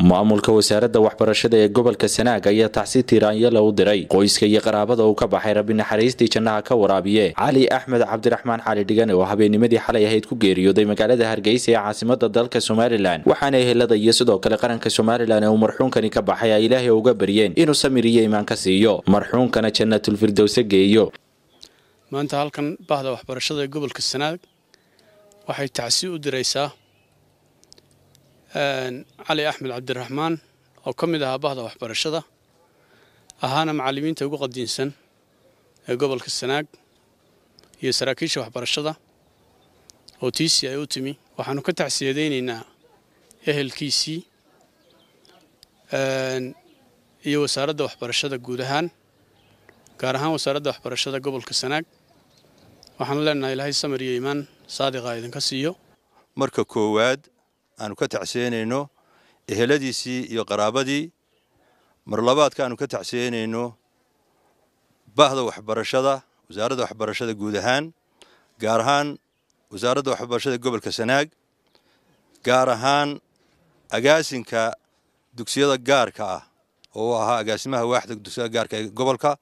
maamulka wasaaradda waxbarashada ee gobolka sanaag ayaa tacsi tiiraanyala u diray qoyska iyo qaraabada uu ka baxay rabbi naxariistii jannaha ka waraabiye cali axmed cabdiraxmaan cali dhigane oo habeennimadii xalay ahayd ku geeriyooday magaalada hargeysa ee caasimada dalka somalilan waxaana ehelada iyo sidoo kale qaranka somalilan ee uu marxuunkani ka baxay ay ilaahay uga baryeen inuu samir iyo imaan ka siiyo marxuunkana jannatulfirdowse geeyo maanta halkan bahda waxbarashada ee gobolka sanaag waxay tacsi u diraysaa cali axmed cabdiraxmaan oo ka mid ahaa bahda waxbarashada ahaana macallimiinta ugu qadiinsan ee gobolka sanaag iyo saraakiisha waxbarashada oo tiisii ay u timi waxaanu ka tacsiyadaynaynaa ehelkiisii iyo wasaaradda waxbarashada guud ahaan gaar ahaan wasaaradda waxbarashada gobolka sanaag waxaanu leenahay ilaahay samir iyo iimaan saadiqa idinka siiyo marka koowaad aanu ka tacsiyeynayno eheladiisii iyo qaraabadii mar labaadka aanu ka tacsiyeynayno bahda waxbarashada wasaaradda waxbarashada guud ahaan gaar ahaan wasaaradda waxbarashada gobolka sanaag gaar ahaan agaasinka dugsiyada gaarka ah oo ahaa agaasimaha waaxda dugsiyada gaarka ee gobolka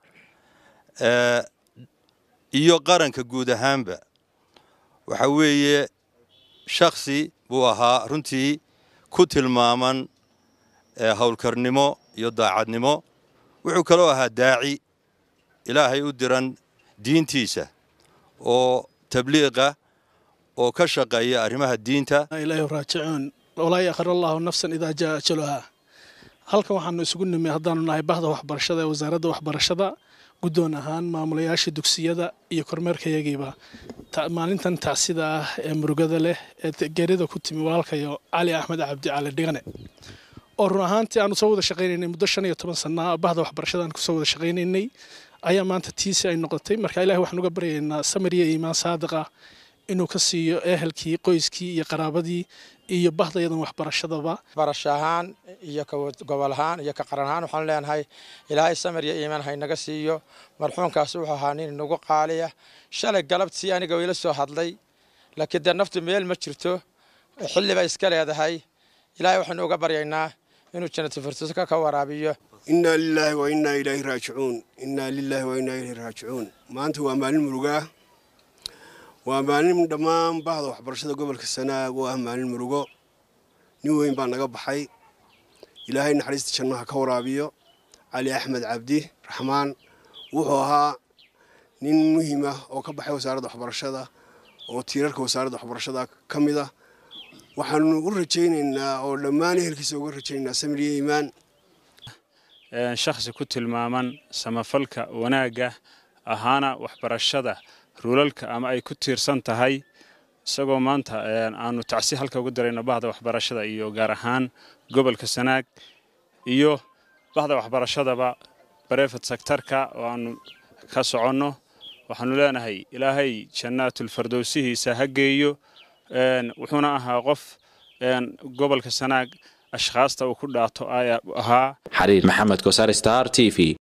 iyo qaranka guud ahaanba waxa weeye shaksi buu ahaa runtii ku tilmaaman howlkarnimo iyo daacadnimo wuxuu kaloo ahaa daaci ilaahay u diran diintiisa oo tabliiqa oo ka shaqeeya arrimaha diinta ilaahi raajicuun walaa yakhir allaahu nafsan idaa jaa ajaluhaa halkan waxaanu isugu nimay haddaanu nahay bahda waxbarashada ee wasaaradda waxbarashada guddoon ahaan maamulayaasha dugsiyada iyo kormeerkayagiiba maalintan tacsida ah ee murugada leh ee geerida ku timi walaalkayo cali axmed cabdi cali dhigane oo run ahaantii aanu soo wada shaqaynaynay muddo shan iyo toban sanaa bahda waxbarashada aan kusoo wada shaqaynaynay ayaa maanta tiisi ay noqotay marka ilahi waxaan uga baryaynaa samir iyo iimaan saadiqa inuu ka siiyo ehelkii qoyskii iyo qaraabadii iyo bahdayadan waxbarashadaba barasho ahaan iyo ka gobol ahaan iyo ka qaran ahaan waxaan leenahay ilaahay samir iyo iimaan haynaga siiyo marxuumkaas wuxuu ahaa nin inagu qaaliya shalay galabtii aniga ila soo hadlay laakiin dee naftu meel ma jirto xilli bay iska leedahay ilaahay waxaynu uga baryaynaa inuu jannatu firdowska ka waraabiyo innaa lilaahi wa innaa ilaahi raajicuun innaa lilaahi wa innaa ilaahi raajicuun maanta waa maalin murugaa waa maalin dhammaan bahda waxbarashada gobolka sanaag oo ah maalin murugo nin weyn baa naga baxay ilaahay naxariista jannaha ka waraabiyo cali axmed cabdi raxmaan wuxuu ahaa nin muhiim ah oo ka baxay wasaaradda waxbarashada oo tiirarka wasaaradda waxbarashada ka mid ah waxaanu u rajaynaynaa oo dhammaan ehelkiisa uga rajaynaynaa samir iyo iimaan shakhsi ku tilmaaman samafalka wanaagga ahaana waxbarashada ruulalka ama ay ku tiirsan tahay isagoo maanta aanu tacsi halka ugu darayno bahda waxbarashada iyo gaar ahaan gobolka sanaag iyo bahda waxbarashadaba barefet sektarka oo aanu ka soconno waxaanu leenahay ilaahay jannaatulfardowsihiisa ha geeyo wuxuuna ahaa qof gobolka sanaag ashkhaasta uu ku dhaato ayaa ahaa xariir maxamed kosaar star t v